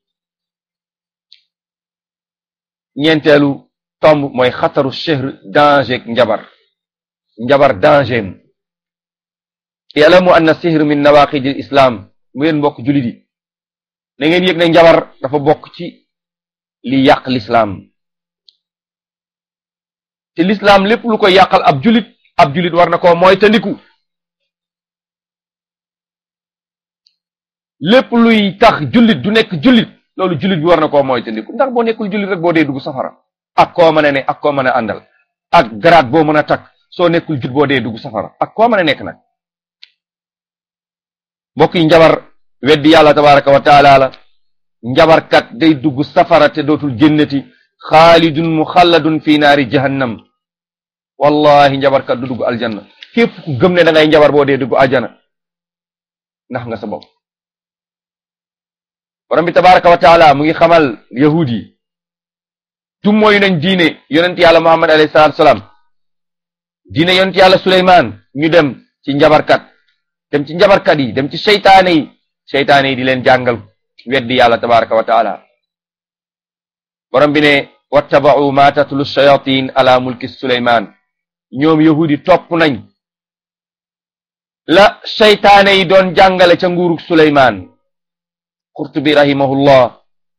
ñeenteelu tomb mooy xataru chehr danger njabar njabar danger m yalamu anna sihr min nawaqid al islam mu yéen mbokk jullit yi na ngeen yëg ne njabar dafa bokk ci li yàq lislaam te lislaam lépp lu ko yàqal ab jullit ab jullit war na koo mooy tandiku lépp luy tax jullit du nekk jullit loolu jullit bi war na koo mooy tandiku ndax boo nekkul jullit rek boo dee dugg safara ak koo mën a ne ak koo mën a àndal ak garaat boo mën a takk soo nekkul jullit boo dee dugg safara ak koo mën a nekk nag mbokk yi njabar weddi yàlla tabaraka wa taala la njabarkat day dugg safara te dootul génnati xaalidun muxalladun fi naari jahannam wallahi njabarkat du dugg aljanna képp ku gëm ne da ngay njabar boo dee dugg aljana ndax nga sa bopp borom bi tabaraka wa taala mu ngi xamal yahud yi tum mooyu nañ diine yonent yàlla muhammad alayhi salatu salaam diine yonent yàlla suleymaan ñu dem ci njabarkat dem ci njabarkat yi dem ci seytaane yi seytaane yi di leen jàngal weddi yàlla tabaraka wa taala borom bi ne wattaba'u ma tatlu shayatin ala mulki suleymaan ñoom yahudi topp nañ la seytaane yi doon jàngale ca nguurug suleymaan qurtubi rahimahullah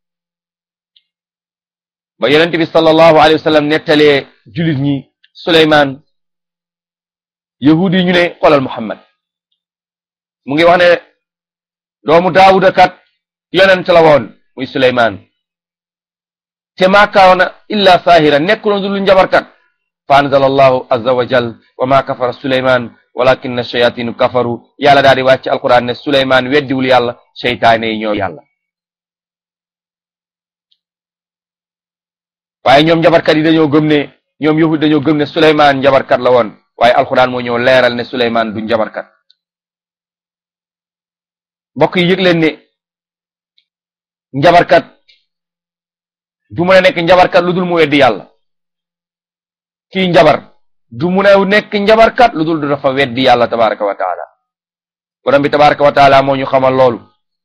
ba yonent bi sallallahu alayhi wa sallam nettalee julit ñi suleymaan yahudi yi ñu ne xoolal muhammad mu ngi wax ne doomu daawuda kat yonent la woon muy suleymaan te maa kaana illa saahira nekkuloon du lu njabarkat fa anzala allahu azza wa jal wa ma kafara suleymaan walakinna shayatinu kafaru yàlla daal di wàcc alquran ne suleymaan weddiwul yàlla seytaane yi ñoo yàlla waaye ñoom njabarkat yi dañoo gëm ne ñoom yahud dañoo gëm ne suleymaan njabarkat la woon waaye alquran moo ñëw leeral ne suleymaan du njabarkat mbokk yi yëg leen ne njabarkat du mën a nekk njabarkat lu dul mu weddi yàlla kii njabar du mun a nekk njabarkat lu dul du dafa weddi yàlla tabaraka wa taala borom bi tabaraka wa taala moo ñu xamal loolu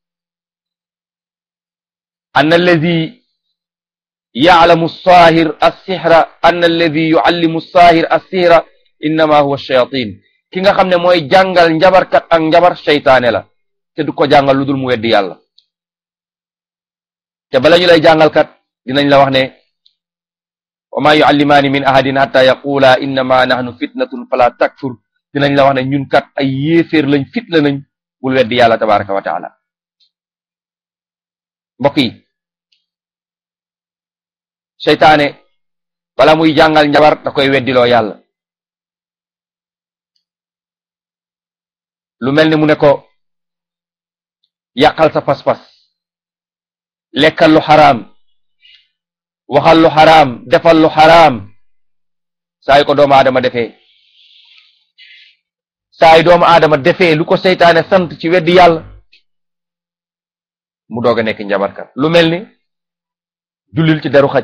anna alladi ya'lamu as-sahir as-sihra anna alladi yu'allimu as-sahir as-sihra innama huwa ash-shayatin ki nga xam ne mooy jàngal njabarkat ak njabar seytaane la te du ko jàngal lu dul mu weddi yàlla te bala ñu lay jàngal kat dinañ la wax ne wa ma yuallimaani min ahadin hatta yaqula innama nahnu fitnatun fala takfur dinañ la wax ne ñun kat ay yéeféer lañ fitla nañ bul weddi yàlla tabaraka wa taala mbokk yi seytaane bala muy jàngal njabar da koy weddiloo yàlla lu mel ni mu ne ko yàqal sa pas-pas lekkal lu xaraam waxal lu xaraam defal lu xaraam saa yu ko doomu aadama defee saa yu doomu aadama defee lu ko seytaane sant ci weddi yàlla mu doog a nekk njabarkat lu mel ni jullil ci deru xaj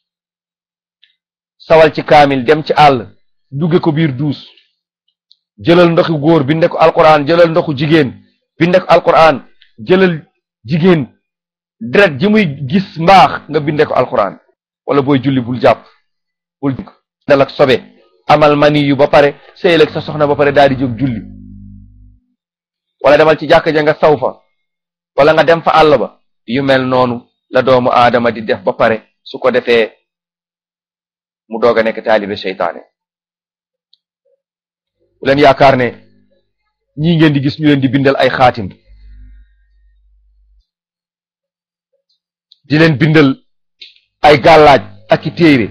sawal ci kaamil dem ci àll dugge ko biir duus jëlal ndoxu góor binde ko alquran jëlal ndoxu jigéen binde ko alquran jëlal jigéen deret ji muy gis mbaax nga binde ko alquran wala booy julli bul jàpp bul dal ak sobe amal mani yu ba pare sëyal ak sa soxna ba pare daal di jóg julli wala demal ci jàkka ja nga saw fa wala nga dem fa àll ba yu mel noonu la doomu aadama di def ba pare su ko defee mu doog a nekk taalibe seytaane bu leen yaakaar ne ñii ngeen di gis ñu leen di bindal ay xaatim di leen bindal ay gàllaaj ak i téere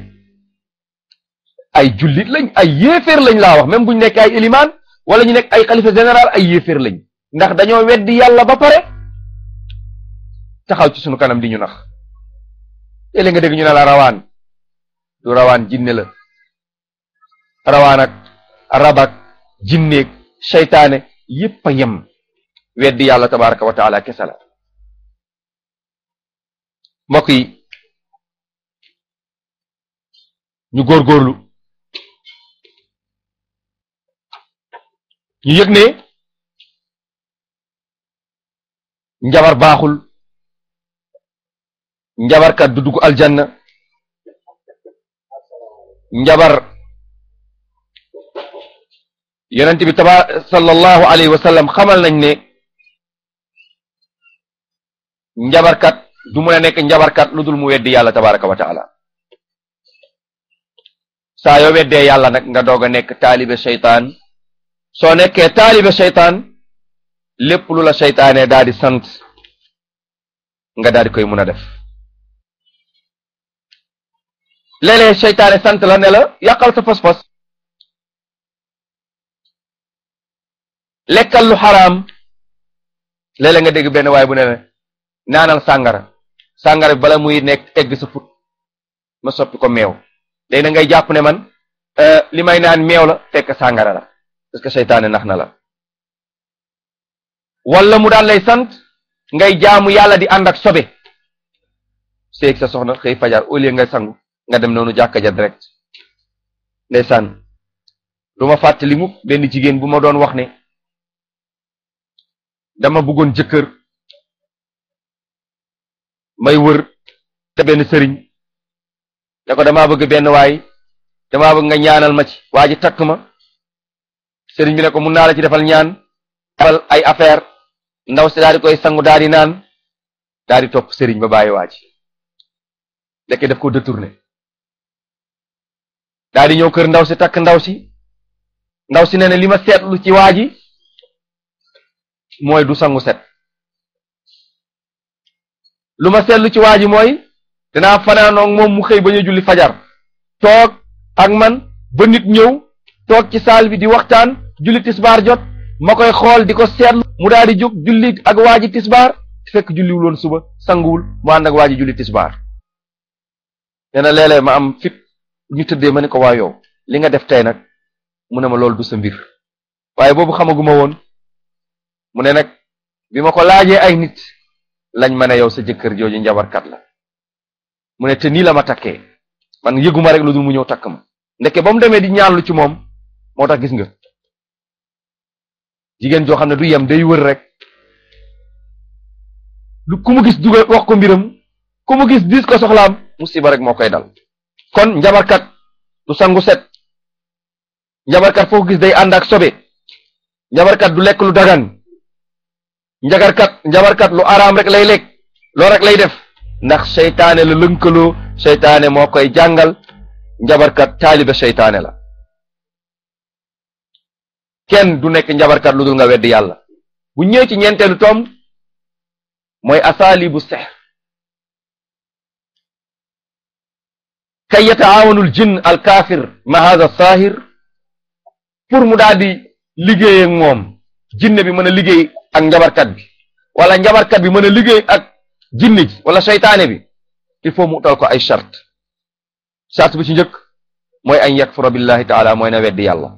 ay jullit lañ ay yéeféer lañ laa wax même buñ nekk ay élimaan wala ñu nekk ay xalifa général ay yéeféer lañ ndax dañoo weddi yàlla ba pare taxaw ci sunu kanam di ñu nax léeg nga dégg ñu ne la rawaan du rawaan jinne la rawaan ak rabak jinneeg seytaane yépp a yem weddi yàlla tabaraka wa taala kese la mbokk yi ñu góorgóorlu ñu yëg ne njabar baaxul njabarkat du dugg aljanna njabar yonent bi taba sallallahu alayhi wa sallam xamal nañ ne njabarkat du mun a nekk njabarkat lu dul mu weddi yàlla tabaraka wa taala saa yoo weddee yàlla nag nga doog a nekk taalibe seytaan soo nekkee taalibe seytaan lépp lu la seytaane daal di sant nga daal di koy mun a def léeg-léeg seytaane sant la ne la yàqal sa fas-fas lekkal lu xaraam léeg-léeg nga dégg benn waay bu ne la naanal sàngara sàngara bi bala muy nekk egg sa fut ma soppi ko meew léegi na ngay jàpp ne man li may naan meew la fekk sàngara la parce que seytaane nax na la wala mu daan lay sant ngay jaamu yàlla di ànd ak sobe seeg sa soxna xëy fajar au lieu nga sangu nga dem noonu jàkka ja direct ndeysaan du ma fàttali mukk benn jigéen bu ma doon wax ne dama bëggoon jëkkër may wër te benn sëriñ ne ko damaa bëgg benn waay damaa bëgg nga ñaanal ma ci waa ji takk ma sëriñ bi ne ko mun naa la ci defal ñaan defal ay affaire ndaw si daal di koy sangu daal di naan daal di topp sëriñ ba bàyyi waa ji lekk daf ko détourné daal di ñëw kër ndaw si takk ndaw si ndaw si ne ne li ma seetlu ci waa ji mooy du sangu set lu ma seetlu ci waa ji mooy dinaa fanaanoog moom mu xëy ba ñu julli fajar toog ak man ba nit ñëw toog ci saal bi di waxtaan julli tisbaar jot ma koy xool di ko seetlu mu daal di jóg julli ak waa ji tisbaar fekk julliwul woon suba sanguwul mu ànd ak waa ji julli tisbaar nee na léeg-léeg ma am fit ñu tëddee ma ne ko waa yow li nga def tey nag mu ne ma loolu du sa mbir waaye boobu xamaguma woon mu ne nag bi ma ko laajee ay nit lañ ma ne yow sa jëkkër jooju njabarkat la mu ne te nii la ma takkee man yëguma rek lu dul mu ñëw takk ma ndeke ba mu demee di ñaanlu ci moom moo tax gis nga jigéen joo xam ne du yem day wër rek lu ku mu gis dugal wax ko mbiram ku mu gis dis ko soxlaam musiba rek moo koy dal kon njabarkat du sangu set njabarkat foo ko gis day ànd ak sobe njabarkat du lekk lu dagan njagarkat njabarkat lu araam rek lay lekk loo rek lay def ndax seytaane la lënkaloo seytaane moo koy jàngal njabarkat taalibe seytaane la kenn du nekk njabarkat lu dul nga weddi yàlla bu ñëwee ci ñeenteelu tom mooy asaalibu sex kay yataawanul jinn al kaafir ma hada saahir pour mu daal di liggéey ak moom jinne bi mën a liggéey ak njabarkat bi wala njabarkat bi mën a liggéey ak jinne ji wala seytaane bi il faut mu utal ko ay charte charte bi ci njëkk mooy an yakfura billahi taala mooy na weddi yàlla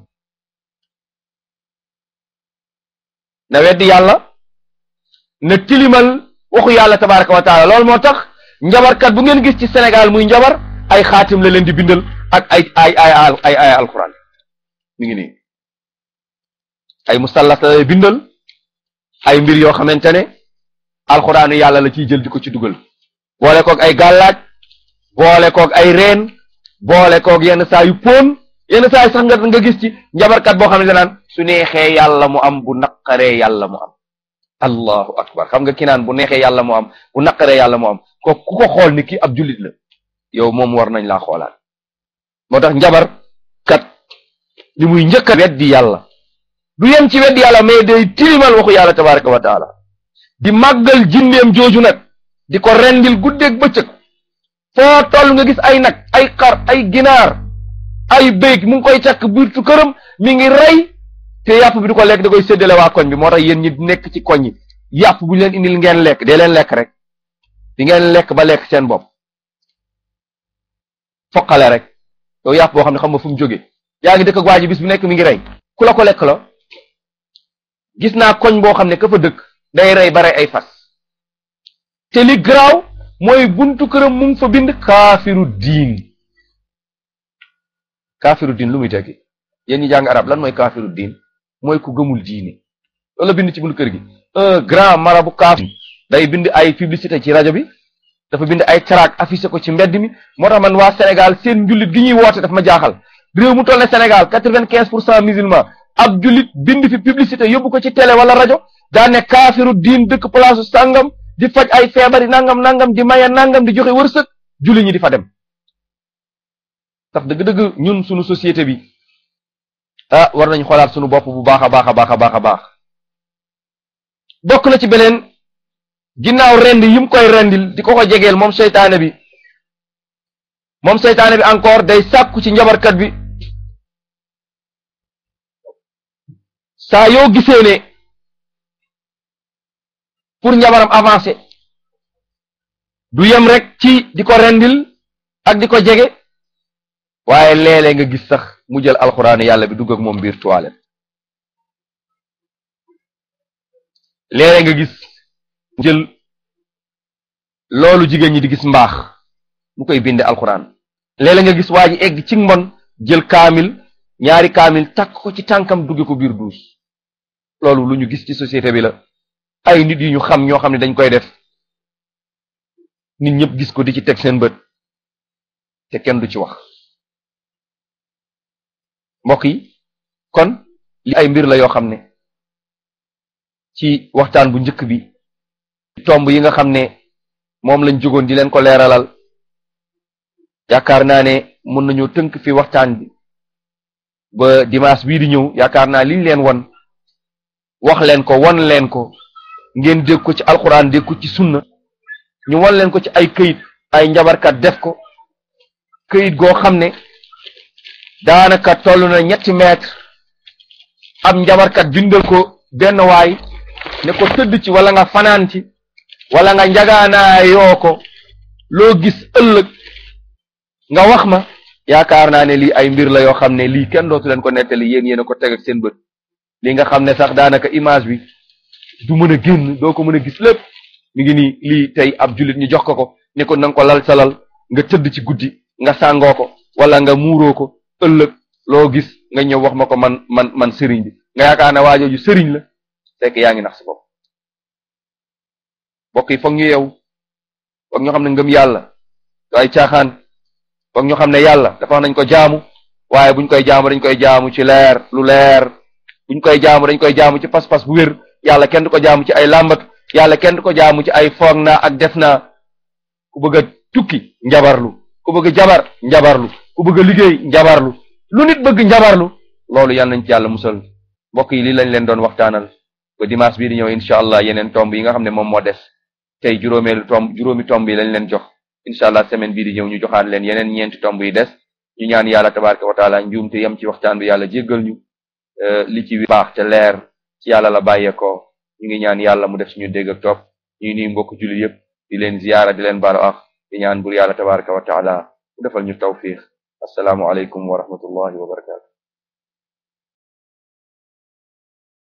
na weddi yàlla na tilimal waxu yàlla tabaraka wa taala loolu moo tax njabarkat bu ngeen gis ci Sénégal muy njabar ay xaatim la leen di bindal ak ay ay ay ay ay alquran mi ngi nii ay musallas la lay bindal ay mbir yoo xamante ne alxuraanu yàlla la ciy jël di ko ci dugal boole koog ay gàllaaj boole koog ay reen boole koog yenn saa yu póon yenn saa yu sax nga nga gis ci njabarkat boo xam ne naan su neexee yàlla mu am bu naqaree yàlla mu am allahu akbar xam nga ki naan bu neexee yàlla mu am bu naqaree yàlla mu am ko ku ko xool ni ki ab jullit la yow moom war nañ laa xoolaat moo tax njabar kat li muy njëkk a weddi yàlla du yem ci weddi yàlla mais day tilimal waxu yàlla tabaraka wa taala di màggal jinneem jooju nag di ko rendil guddeeg bëccëg foo toll nga gis ay nag ay xar ay ginaar ay béy mu ngi koy càkk biirtu këram mi ngi rey te yàpp bi du ko lekk da koy séddale waa koñ bi moo tax yéen ñi nekk ci koñ yi yàpp bu ñu leen indil ngeen lekk dee leen lekk rek di ngeen lekk ba lekk seen bopp foqale rek yow yàpp boo xam ne xam nga fu mu jóge yaa ngi dëkk ak waa ji bis bu nekk mi ngi rey ku la ko lekk la gis naa koñ boo xam ne ka fa dëkk day rey ba rey ay fas te li garaaw mooy buntu këram mu ngi fa bind kaafiru diin kaafiru diin lu muy tekki yéen ñi jàng arab lan mooy kaafiru diin mooy ku gëmul diine loolu la bind ci buntu kër gi un grand marabout kaafir day bind ay publicité ci rajo bi dafa bind ay tract affiché ko ci mbedd mi moo tax man waa Sénégal seen njullit gi ñuy woote daf ma jaaxal réew mu toll ne Sénégal quatre-vingt-quinze pour cent musulman ab jullit bind fi publicité yóbbu ko ci télé wala rajo daa ne kaafiru diin dëkk place sàngam di faj ay feebari nangam nangam di maye nangam di joxe wërsëg julli ñi di fa dem tax dëgg-dëgg ñun suñu société bi ah war nañ xoolaat suñu bopp bu baax a baax a baax a baax a baax bokk na ci beneen ginnaaw rend yim koy rendil di ko ko jegeel moom seytaane bi moom seytaane bi encore day sàkku ci njabarkat bi saa yoo gisee ne pour njabaram avancer du yem rek ci di ko rendil ak di ko jege waaye léeg-léeg nga gis sax mu jël alxuraan yàlla bi dugg ak moom biir toilette léeg-léeg nga gis mu jël loolu jigéen ñi di gis mbaax mu koy binde alxuraan léeg-léeg nga gis waa ji egg ci mbon jël kaamil ñaari kaamil takk ko ci tànkam dugge ko biir duus loolu lu ñu gis ci société bi la ay nit yu ñu xam ñoo xam ne dañ koy def nit ñëpp gis ko di ci teg seen bët te kenn du ci wax mbokk yi kon li ay mbir la yoo xam ne ci waxtaan bu njëkk bi tomb yi nga xam ne moom lañ jógoon di leen ko leeralal yaakaar naa ne mën nañoo tënk fi waxtaan bi ba dimanche bii di ñëw yaakaar naa liñ leen won wax leen ko won leen ko ngeen dégg ko ci alxuraan dégg ko ci sunna ñu won leen ko ci ay këyit ay njabarkat def ko këyit goo xam ne daanaka toll na ñetti mètre ab njabarkat bindal ko benn waay ne ko tëdd ci wala nga fanaan ci wala nga njagaanaa yoo ko loo gis ëllëg nga wax ma yaakaar naa ne lii ay mbir la yoo xam ne lii kenn dootu leen ko nettali yéen yéen a ko teg ak seen bët li nga xam ne sax daanaka image bi du mën a génn doo ko mën a gis lépp mi ngi nii lii tey ab jullit ñu jox ko ko ne ko nanga ko lal sa lal nga tëdd ci guddi nga sàngoo ko wala nga muuroo ko ëllëg loo gis nga ñëw wax ma ko man man man sëriñ bi nga yaakaar ne waajooju sëriñ la fekk yaa ngi nax sa bopp mbokk yi foog ñu yeewu foog ñu xam ne ngëm yàlla du ay caaxaan foog ñu xam ne yàlla dafa nañ ko jaamu waaye buñ koy jaamu dañ koy jaamu ci leer lu leer buñ koy jaamu dañ koy jaamu ci pas-pas bu wér yàlla kenn du ko jaamu ci ay làmbatu yàlla kenn du ko jaamu ci ay foog naa ak def naa ku bëgg a tukki njabarlu ku bëgg a jabar njabarlu ku bëgg a liggéey njabarlu lu nit bëgg njabarlu loolu yal nañ ci yàlla musal mbokk yi lii lañ leen doon waxtaanal ba dimanche bii di ñëw incha allah yeneen tomb yi nga xam ne moom moo des tey juróomeelu tomb juróomi tomb yi lañ leen jox incha allah semaine bii di ñëw ñu joxaan leen yeneen ñeenti tomb yi des ñu ñaan yàlla tabaraka wa taala njuumte yem ci waxtaan bi yàlla jéggal ñu li ci baax te leer ci yàlla la bàyyeekoo ñu ngi ñaan yàlla mu def suñu dégg ak topp ñu nuy mbokk jullit yépp di leen ziyaara di leen baalu ak di ñaan bur yàlla tabaraka wa taala mu defal ñu tawfiq assalaamu aleykum wa rahmatullahi wa barakatu